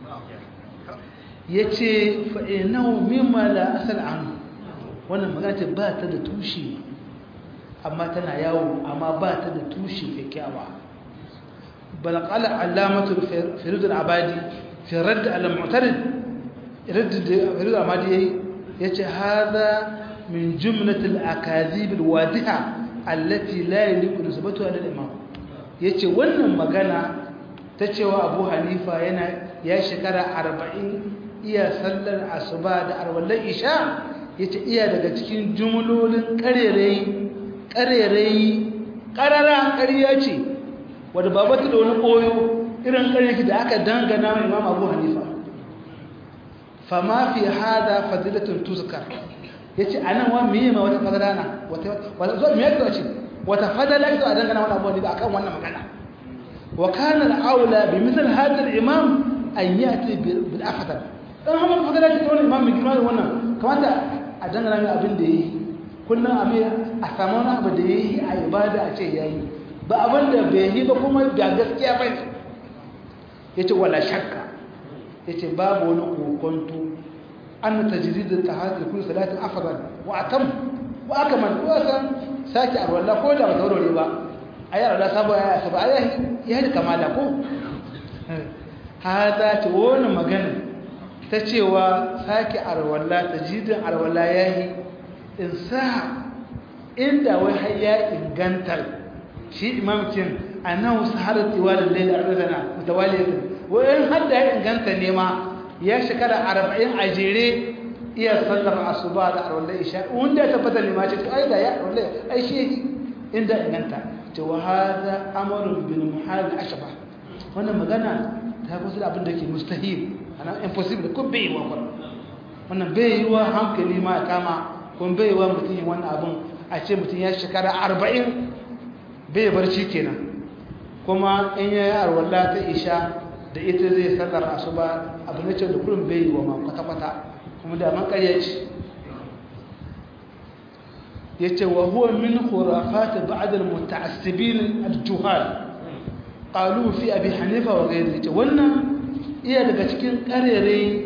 ya ce fa'inahu mimma la asal an wannan magana ce ba ta da tushe amma tana yawo amma ba ta da tushe kyakkyawa bal qala alamatu firud al-abadi fi radd al-mu'tarid radd firud al-abadi yayi yace hada min jumlat al-akadhib al-wadiha allati la yaliqu nisbatuha lil-imam yace wannan magana ta cewa Abu Hanifa yana ya shekara 40 iya sallar asuba da arwallar isha yace iya daga cikin jumlolin karerai karerai karara ƙarya ce wadda babata da wani koyo irin ƙaryaki da aka dangana wa imam abu hanifa fama fi hada fadilatun tuzkar yace anan wa meye ma wata fadala na wata wata zo me yake ce wata fadala ita a dangana wani abu hanifa akan wannan magana wa kana al-aula bi mithl hada al-imam an yati bil afdal dan hamar fadala ce wannan imam mai girma wannan kamata a dangana mai abin da yayi kullum abin a samu wani abu da yayi a ibada a ce yayi ba abin da bai yi ba kuma ga gaskiya ba ne ya ce wala shakka ya ce babu wani kokonto an ta jiridin ta hajji kuma salatin afirman wa a tam wa aka man kuwa san sake a ruwallah ko da ba taurare ba a yi arwallah sabo ya yasa ba a yi hajji kamala ko hata ce wani magana ta cewa sake a ruwallah ta jiridin arwallah ya yi in sa inda wai har ya ingantar shi imamcin annahu saharat tiwalin layl arba'ana mutawaliyatan wayan hadda ya inganta ne ma ya shekara 40 a jere iya sallar asuba da arwalai isha wanda ya tabbata ne ma ce to ai da ya arwalai ai shi inda inganta to wa hada amrun bil muhal ashba wannan magana ta kusa da abin da ke mustahil ana impossible ko bai yi wa wannan bai yi wa hankali ma kama kun bai yi wa mutum wannan abin a ce mutum ya shekara 40 bai barci kenan kuma in ya yi arwalla ta isha da ita zai sallar asuba abu na ce da kullum bai yi wa ma kwata-kwata kuma da man karya ce ya ce wa huwa min khurafati ba'd al-muta'assibin al-juhal qalu fi abi hanifa wa ghayri ce wannan iya daga cikin karere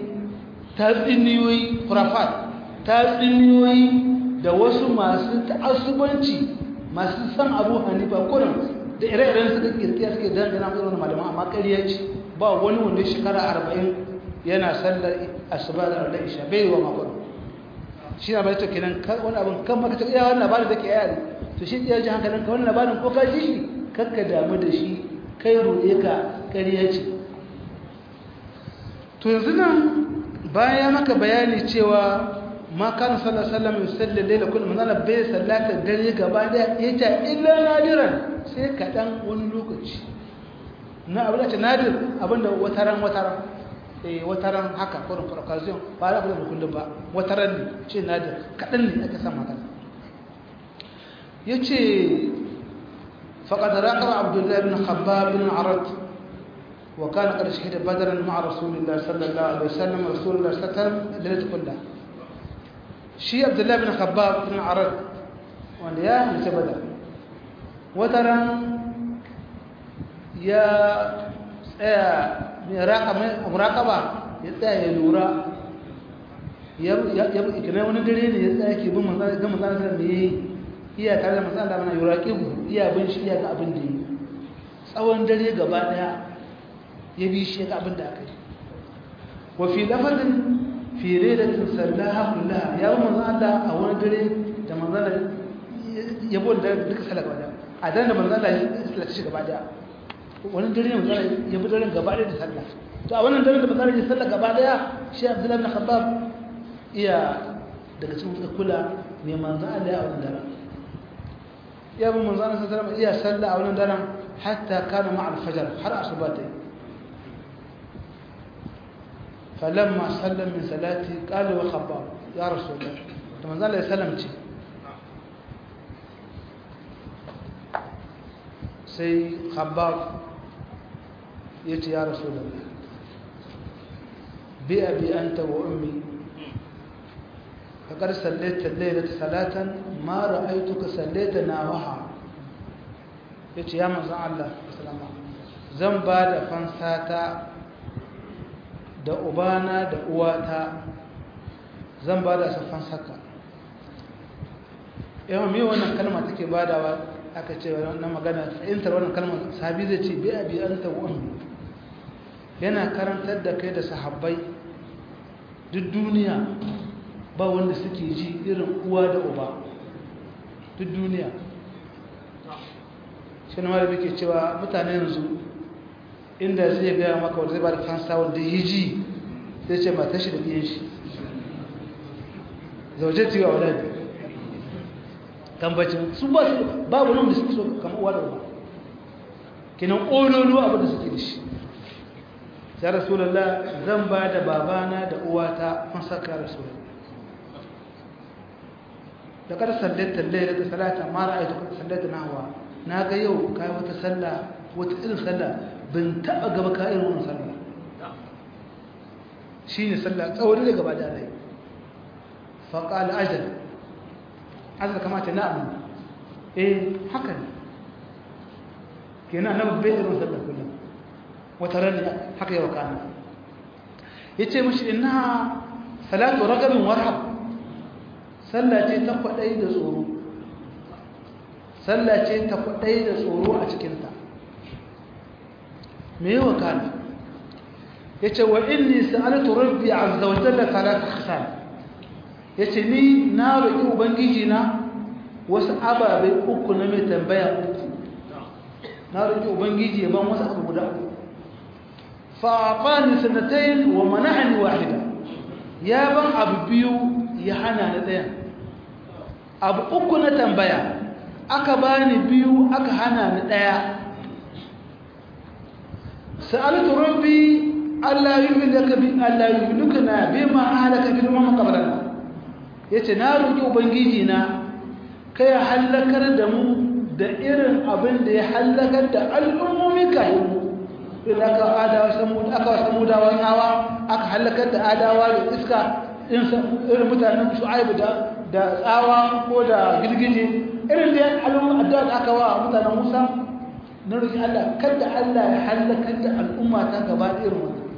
tatsiniyoyi khurafat tatsiniyoyi da wasu masu ta'assubanci masu san abu hanifa kurin da ire-iren suka kirkiya suke dangana irin malaman amma ƙarya ce ba wani wanda shekara arba'in yana sallar asuba da arda isha bai yi wa makon shi na bai ta kenan wani abin kan maka ta iya wani labarin da ke yari to shi iya ji hankalin ka wani labarin ko ka ji shi kakka damu da shi kai roƙe ka ƙarya ce to yanzu nan bayan ya maka bayani cewa ma kan sallallahu alaihi wasallam yusalli layla kullu manala bai sallata dare gaba da ita illa nadiran sai kadan wani lokaci na abin da ce nadir abinda wataran wataran eh wataran haka ko occasion ba da abin kullum ba wataran ne ce nadir kadan ne aka san magana yace faqad raqaba abdullah ibn khabbab ibn arad وكان قد شهد بدرا مع رسول الله صلى الله عليه وسلم رسول الله صلى الله عليه وسلم ليله كلها shi abdullahi bin khabbab bin arad wanda ya halitta badar wataran ya tsaya mai muraƙaba ya tsaya ya lura ya ikina wani dare ne ya tsaya ke bin manzana ga manzana da ya iya tare da manzana da mana yura ƙibu iya bin shi iya ga abin da yi tsawon dare gaba daya ya bi shi ga abin da aka yi wafi lafazin fi lailatin sallaha kullaha ya bi manzon Allah a wani dare da manzon Allah ya bo da duka sallah gaba daya a daren da manzon Allah ya sallaci shi gaba daya wani dare ne manzon Allah ya bi daren gaba daya da sallah to a wannan daren da manzon Allah ya sallah gaba daya shi Abdullah bin Khabbab iya daga cikin kula ne manzon Allah ya wannan daren ya bi manzon Allah sallallahu alaihi iya sallah a wannan daren hatta kana ma'a al-fajr har asuba ta فلما سلم من صلاته قال له خباب يا رسول الله لما قال له سلمتي سي خباب يتي يا رسول الله بأبي أنت وأمي فقد صليت الليلة صلاة ما رأيتك صليت ناوها يتي يا مزع الله السلام زنبا da fansata da ubana da uwata zan ba da saffan saka yawan mai wannan kalma take badawa aka ce wannan magana fahimtar wannan kalmar sabi zai ce bi abi an ta ummi yana karantar da kai da sahabbai duk duniya ba wanda suke ji irin uwa da uba duk duniya shi na mara ke cewa mutane yanzu inda zai gaya maka wanda zai ba da fansa wanda ya ji zai ce mata shi da biyan shi zauje tiwa wadda ne tambacin su ba su babu nan da suke so kama uwa da uwa kinan ƙololo abin da suke da shi ya rasulallah zan ba da babana da uwata fansa ka rasulallah da kada sallata laila da salata mara aiki sallata na hawa na ga yau kai wata sallah wata irin sallah bin taɓa gaba kayan wani sallah shi ne sallah tsawon da gaba da rai faƙal ajal ajal kamata na abu eh haka ne ke na nan bai irin sallah kullum wata ran haka yawa kana ya ce mashi ina salatu ragabin warhab sallah ce ta kwaɗai da tsoro sallah ce ta kwaɗai da tsoro a cikinta me yi wakana ya ce wa inni sa'alatu rabbi azza wa jalla talata khisal ya ce ni na roƙi ubangiji na wasu ababe uku na mai tambaya uku na roƙi ubangiji ya ban wasu abu guda uku fa'afani sanatayin wa mana'ani wahida ya ban abu biyu ya hana na ɗaya abu uku na tambaya aka bani biyu aka hana ni ɗaya سألت ربي ألا يهلك ألا يهلكنا بما أهلك بالأمم قبلنا yace na roki ubangiji na kai halakar da mu da irin abin da ya halakar da al'ummomi kayan mu idan aka adawa samu aka samu dawan hawa aka halakar da adawa da iska irin mutanen shu'aibu da da tsawa ko da girgije irin da al'umma addu'a da aka wa mutanen Musa na roƙi Allah kada Allah ya halakar da al'umma ta gaba da irin wannan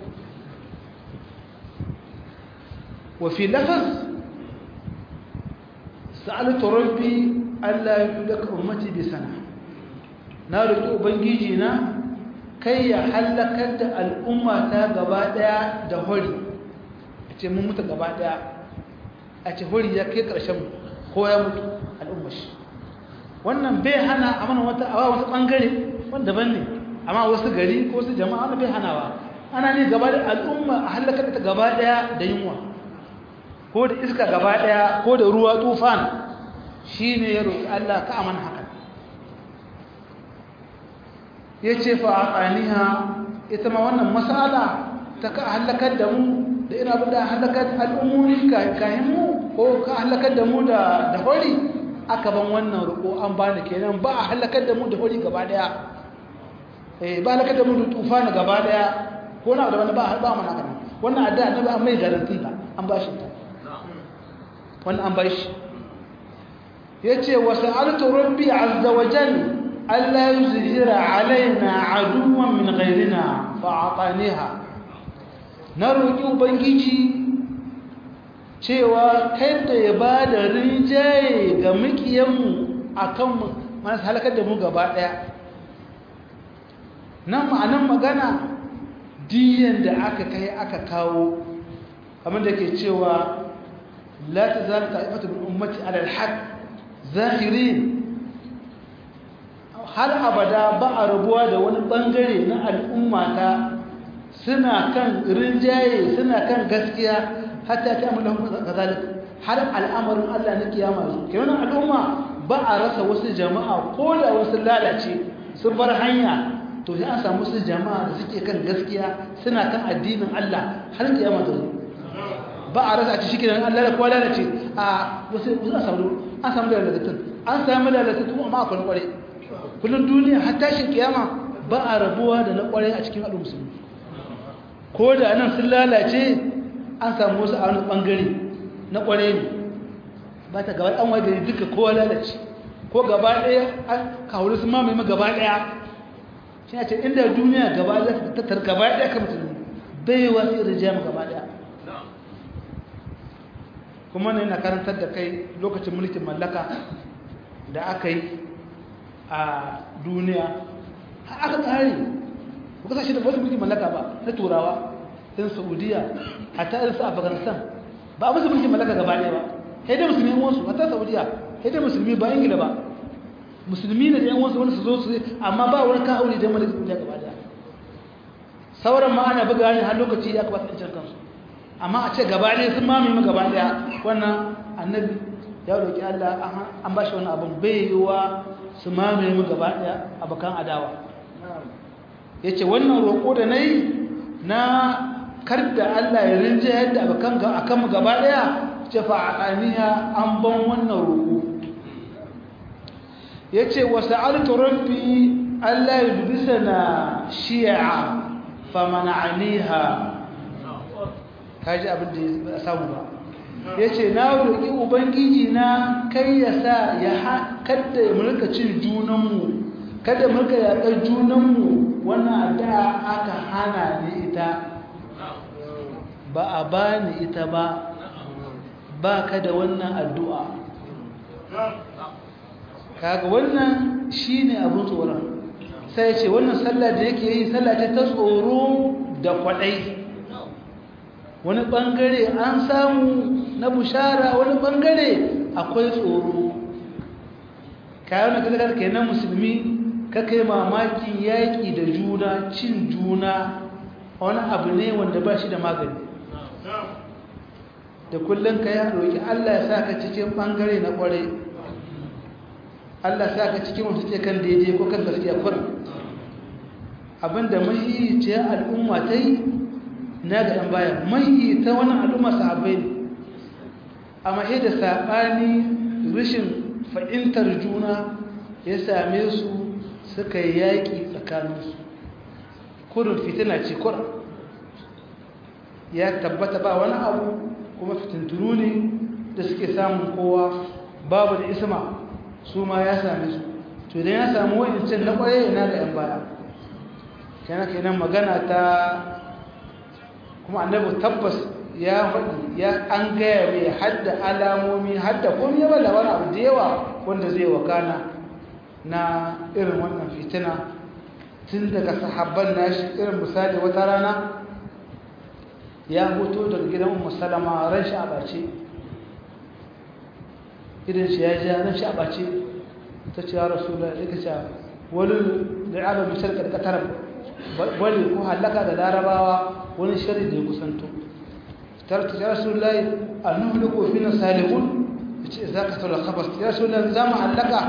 wa fi lafaz sa'altu rabbi Allah ya daka ummati bi sana na roki ubangiji na kai ya halakar da al'umma ta gaba daya da hori a ce mun mutu gaba daya a ce hori ya kai karshen ko ya mutu al'umma shi wannan bai hana a mana wata awa wasu bangare wanda ban ne amma wasu gari ko wasu jama'a wanda bai hanawa ana ne gaba da al'umma a halakar ta gaba daya da yunwa ko da iska gaba daya ko da ruwa tufan shine ya roki Allah ka amana haka yace fa aqaniha ita ma wannan masala ta ka halakar da mu da ina abin da halakar al'ummomi kayan mu ko ka halakar da mu da da hori aka ban wannan roƙo an bani kenan ba a halakar da mu da hori gaba daya eh ba halakar da mu da tufana gaba daya ko na da wani ba ba mana kana wannan adda annabi an mai garanti ta an ba shi ta wannan an ba shi yace wa sa'altu rabbi azza wa jalla alla yuzhira alaina aduwan min ghayrina fa ataniha na roki ubangiji cewa kada ya bada rinjaye ga mikiyanmu akan mu masu halakar da mu gaba daya nan ma'anan magana diyan da aka kai aka kawo kamar da ke cewa la ta zara ta'ifatu min ummati ala alhaq zahirin har abada ba a rabuwa da wani bangare na al'ummata suna kan rinjaye suna kan gaskiya hatta ta amala kazalik har al'amarin Allah na kiyama su kenan al'umma ba a rasa wasu jama'a ko da wasu lalace sun bar hanya to sai an samu su jama'a da suke kan gaskiya suna kan addinin Allah har kiyama ta zo ba a rasa a cikin kiran Allah da kowa lalace a wasu an samu an samu lalatatun an samu lalatatun amma akwai kware kullun duniya har tashin kiyama ba a rabuwa da na kware a cikin al'umma musulmi ko da nan sun lalace an samu wasu a wani bangare na kware ne ba ta gaba an waje duka kowa lalace ko gaba ɗaya an kawo su mamaye gaba ɗaya shi ce inda duniya gaba za ta tattar gaba ɗaya ka musulmi bai wa sai rijiyar gaba ɗaya kuma ne na karantar da kai lokacin mulkin mallaka da aka yi a duniya aka tsari ba kasashe da wasu mulkin mallaka ba na turawa ɗin saudiya hatta irin su afghanistan ba a musu mulkin mallaka gaba ɗaya ba sai dai musulmi wasu hatta saudiya sai dai musulmi ba ingila ba musulmi ne da yan wasu wani su zo su amma ba wani ka aure da malaka duniya gaba daya sauran ma ana buga ne har lokaci ya kabata incin kansu amma a ce gaba daya sun mamaye mu gaba daya wannan annabi ya roki Allah an ba shi wannan abun bai yiwa su mamaye mu gaba daya abakan adawa yace wannan roko da nayi na kar da Allah ya rinje yadda abakan ga akan mu gaba daya ce fa aqaniya an ban wannan roko ya ce wasu rabbi Allah ya dubisana shi'a famana aliha kaji abin da ya samu ba ya ce na roƙi ubangiji na kai ya sa ya kada ya mulka cin junanmu kada mulka yaƙar junanmu wannan da aka hana ni ita ba a ba ni ita ba ba ka da wannan addu'a kaga wannan shine abun tsoron sai ce wannan sallah da yake yi sallah ce ta tsoro da kwadai wani bangare an samu na bushara wani bangare akwai tsoro kayan da kaga kenan musulmi ka kai mamakin yaƙi da juna cin juna wani abu ne wanda ba shi da magani da kullum ka yi roƙi Allah ya sa ka cikin bangare na kwarai Allah sa ka cikin wasu ce kan daidai ko kan gaskiya kurin abinda mahi ce al'umma ta yi na ga ɗan baya mahi ta wani al'umma sahabai ne a mahi da saɓani rashin fahimtar juna ya same su suka yi yaƙi tsakaninsu kurin fitina ce kurin ya tabbata ba wani abu kuma fitintunu ne da suke samun kowa babu da isma su ma ya same su to idan ya samu wa'incin na kwaye ina da yan baya kenan kenan magana ta kuma annabi tabbas ya faɗi ya an gaya mai hadda alamomi hadda komai ya bada wani abu da yawa wanda zai wakana na irin wannan fitina tun daga sahabban nashi irin misali wata rana ya hoto daga gidan ummu salama ran shi a bace idan shi ya ja ran shi a bace ta ce ya rasulullah ya kace wani da'aba misal ka katar wani ko halaka da larabawa wani shari da ya kusanto tarta ya rasulullah annuhliku fina salihun yace za ka tsara khabas ya rasulullah zamu halaka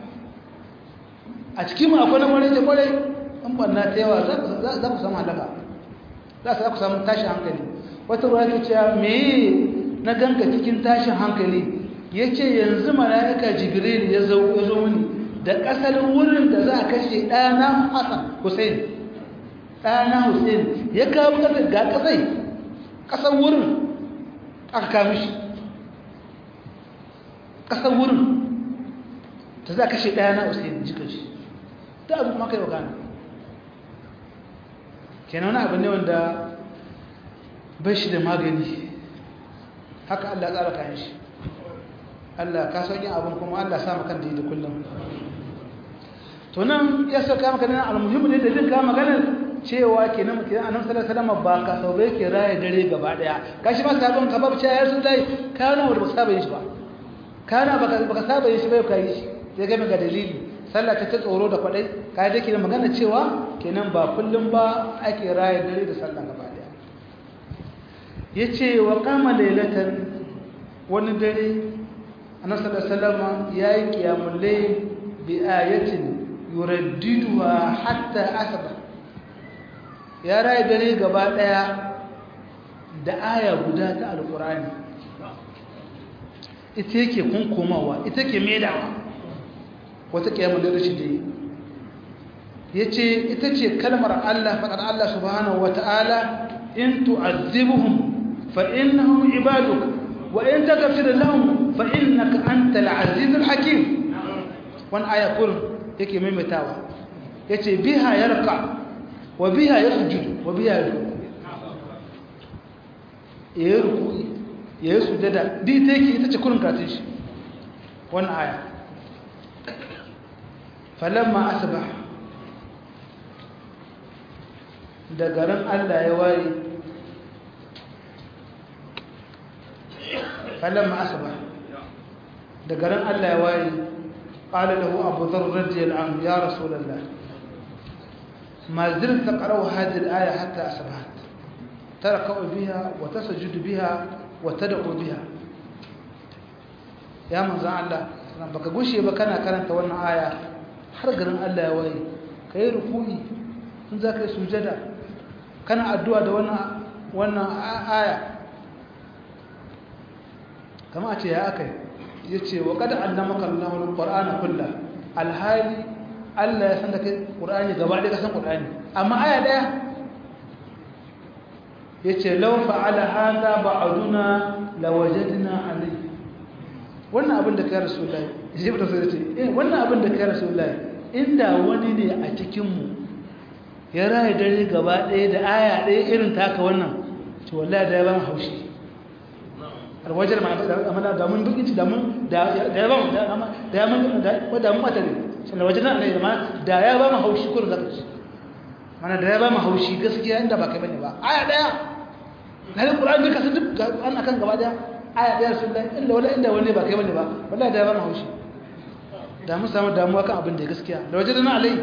a cikin mu akwai wani da kwarai in banna ta yawa za ku samu halaka za ku samu tashin hankali wata ruwa ta ce me na ganka cikin tashin hankali ya ce yanzu mala'ika jibril ya zo mini da ƙasar wurin da za a kashe ɗana hassan hussein ɗana hussein ya kawo ƙasar ga ƙasai ƙasar wurin aka kawo shi ƙasar wurin da za a kashe ɗana hussein jikin shi ta abu kuma kai wa gane kenan wani abu ne wanda bai shi da magani haka Allah tsara kayan shi Allah ka sauƙin abin kuma Allah sa makan da yi da kullum to nan ya sauka maka nan almuhimmi ne da jin ka maganar cewa kenan kenan annabi sallallahu alaihi wasallam ba ka sau bai ke raye dare gaba daya kashi ma sabon ka babu cewa sun dai kana wanda ba saba yin shi ba kana baka baka saba yin shi bai kai shi sai ga ga dalili sallah ta tsoro da kwadai kai da kenan magana cewa kenan ba kullum ba ake raye dare da sallah gaba daya yace wa qama laylatan wani dare annabi sallallahu alaihi wasallam yayi qiyamul layl bi ayatin yuraddiduha hatta asba ya raye dare gaba daya da aya guda ta alqur'ani ita yake kunkumawa ita ke medawa wata qiyamul layl shi dai yace ita ce kalmar Allah faqad Allah subhanahu wataala in tu'azzibuhum fa innahum ibaduk wa in taghfir lahum fa innaka antal azizul hakim wan aya kur yake maimaitawa yace biha yarqa wa biha yasjud wa biha yarku yayi ruku'i yayi sujada di take ita ce kurin katin shi wannan aya falamma asbah da garin Allah ya waye falamma asbah da garin Allah ya waye قال له أبو ذر رضي الله عنه يا رسول الله ما زلت تقرأ هذه الآية حتى أصبحت تركع بها وتسجد بها وتدعو بها يا من زعل الله baka gushe ba kana karanta wannan aya har garin Allah ya waye kai ruku'i in za ka yi sujada kana addu'a da wannan wannan aya kama a ce ya akai ya ce wa kada allamaka Allahul Qur'ana kullu alhali Allah ya san da kai Qur'ani gaba ɗaya ka san Qur'ani amma aya ɗaya yace law fa'ala hadha ba'duna lawajadna alayhi wannan abin da kai Rasulullahi sai ba ta sai ce eh wannan abin da kai Rasulullahi inda wani ne a cikin mu ya raye dare gaba ɗaya da aya ɗaya irin taka wannan to wallahi da ya ban haushi alwajar ma amana da mun bukinci da mun da ya ba mu da ya mun da da mun mata ne sai alwajar nan ne ma da ya ba mu haushi kullun zaka ci mana da ya ba mu haushi gaskiya inda ba kai bane ba aya daya lalle qur'ani duka su duk an akan gaba daya aya daya rasulullahi illa wala inda wani ba kai bane ba wallahi da ya ba mu haushi da mun samu damuwa kan abin da gaskiya da wajen nan alai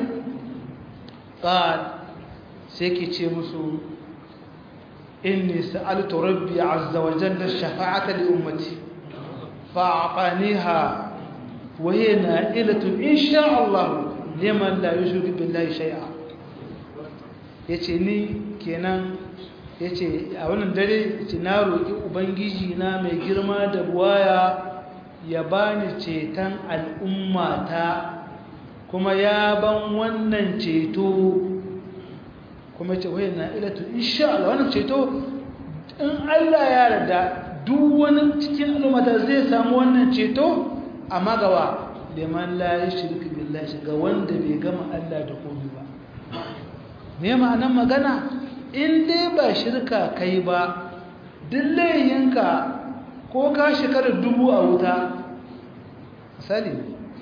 qal sai ke ce musu إني سألت ربي عز وجل الشفاعة لأمتي فأعطانيها وهي نائلة إن شاء الله لمن لا يشرك بالله شيئا yace ni kenan yace a wannan dare yace na roki ubangiji na mai girma da buwaya ya bani ceton al'ummata kuma ya ban wannan ceto kuma ce wai na ilatu insha Allah wannan ceto in Allah ya yarda duk wani cikin al'ummata zai samu wannan ceto amma gawa liman la yushriku billahi ga wanda bai gama Allah da komai ba me ma'anar magana in dai ba shirka kai ba duk layinka ko ka shekara dubu a wuta misali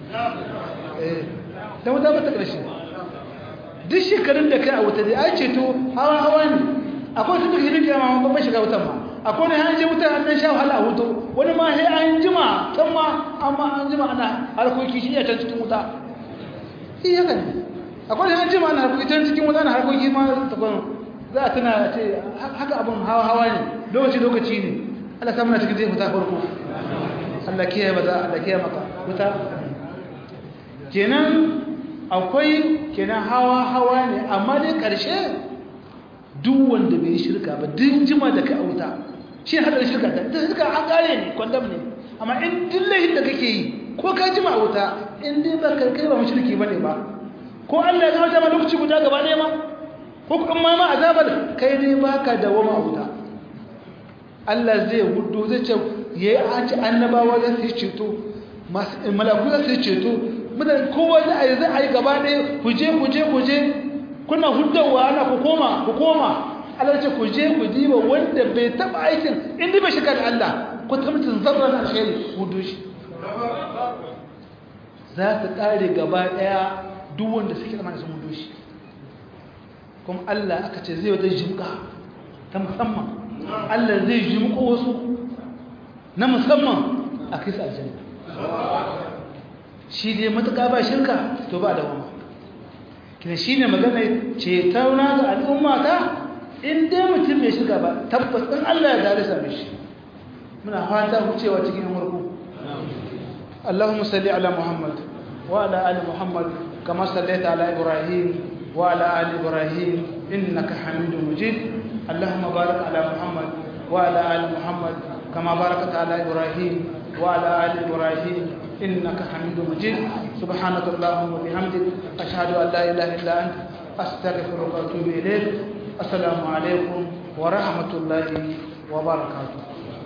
eh da wuta ba ta ƙarshe duk shekarun da kai a wuta dai ai ceto hawa hawa ne akwai tun da hirin kiyama ma ba shiga wutan ma akwai ne an je wuta an dan sha wahala a hutu wani ma sai an jima kan ma amma an jima ana harkoki shi ya can cikin wuta shi haka ne akwai ne an jima ana harkoki can cikin wuta na harkoki ma ta kwan za a tuna ce haka abin hawa hawa ne lokaci lokaci ne Allah samu na cikin zai fita farko Allah kiyaye ba za Allah kiyaye maka wuta kenan akwai kenan hawa hawa ne amma dai ƙarshe duk wanda bai shirka ba duk jima da ka auta shi hadar shirka ta ita shirka an kare ne kwandam ne amma in duk laifin da kake yi ko ka jima auta in dai ba kai ba mushriki bane ba ko Allah ya gama ma lokaci guda gaba ɗaya ma ko kuma ma azabar kai ne baka da wama auta Allah zai hudu zai ce yayi an ci annabawa za su yi ceto malaku za su yi ceto mutane kowa za a yi za a yi gaba ɗaya ku je ku je ku je kuna huddawa ana ku koma ku koma Allah ce ku je ku diba wanda bai taba aikin inda bai shiga da Allah ku ta mutum zarra na alheri hudu shi za su kare gaba ɗaya duk wanda suke da sun hudu shi kuma Allah aka ce zai wata jimka ta musamman Allah zai jimko wasu na musamman a kai su aljanna shi dai matuƙa ba shirka to ba da wama kina shi ne magana ce tauna ga al'umma ta in dai mutum mai shirka ba tabbas ɗin Allah ya dare same shi muna fata wucewa cikin murku Allahumma salli ala Muhammad wa ala ali Muhammad kama sallaita ala Ibrahim wa ala ali Ibrahim innaka Hamidum Majid Allahumma barik ala Muhammad wa ala ali Muhammad kama barakta ala Ibrahim wa ala ali Ibrahim إنك حميد مجيد سبحانك اللهم وبحمدك أشهد أن لا إله إلا أنت أستغفرك وأتوب إليك السلام عليكم ورحمة الله وبركاته